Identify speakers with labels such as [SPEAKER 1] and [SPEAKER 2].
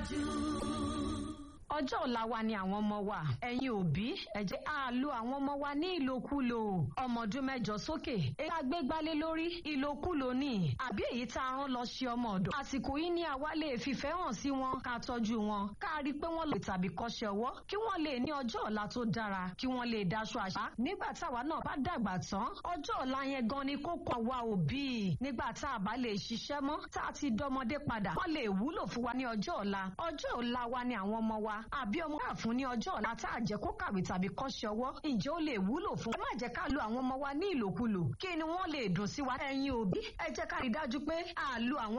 [SPEAKER 1] ọjọ́ ọ̀la wa ni àwọn ọmọ wa ẹ̀yin òbí ẹ jẹ́ á lo àwọn ọmọ wa ní ìlòkulò ọmọ ọdún mẹ́jọ sókè èyí tá a gbé gbálé lórí ìlòkulò ni àbí èyí tá a rán lọ ṣe ọmọ ọ̀dọ̀ àsìkò yìí ni àwa lè fìfẹ́ hàn sí wọn ká tọ́jú wọn ká rí i pé wọ́n lè tàbí kọ́ṣẹ́ ọwọ́ kí wọ́n lè ní ọjọ́ ọ̀la tó dára kí wọ́n lè daṣọ àṣà nígbà táwa náà bá dàgbà tán ọjọ́ ọ̀la yẹn gan ni kókó àwa òbí nígbà tá a bá lè ṣiṣẹ́ mọ́ tá a ti dọmọdé padà wọ́n lè wúlò fún wa ní ọjọ́ ọ̀la ọjọ́ ọ̀la wa ni àwọn ọmọ wa àbí ọmọ ká fún ní ọjọ́ ọ̀la tá a jẹ́ kó kàwé tàbí kọ́ṣẹ́ ọwọ́ ǹjẹ́ ó lè wúlò fún wa ẹ má jẹ́ ká lo àwọn ọmọ wa ní ìlòkulò kí ni wọ́n lè dùn sí wa ẹ̀yin òbí ẹ jẹ́ ká rí dájú pé a lo àwọn